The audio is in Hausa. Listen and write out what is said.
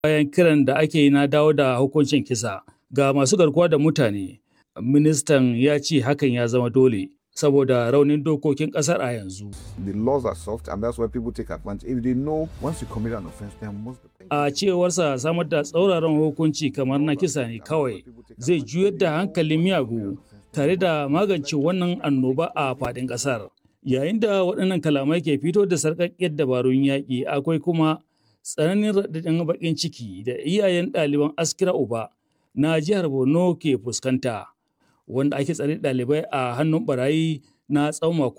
bayan kiran da ake yi na dawo da hukuncin kisa ga masu garkuwa da mutane. Ministan ya ce hakan ya zama dole saboda raunin dokokin ƙasar a yanzu. The laws are soft and that's why people take advantage. If they know once you commit an offense, there must be A cewarsa samar da tsauraran hukunci kamar na kisa ne kawai zai juyar da hankalin miyagu tare da magance wannan annoba a faɗin ƙasar. Yayin da waɗannan kalamai ke fito da sarƙaƙƙiyar dabarun yaƙi akwai kuma tsananin raɗaɗin baƙin ciki da iyayen ɗaliban askira uba na jihar Borno ke fuskanta wanda ake tsare ɗalibai a hannun barayi na tsawon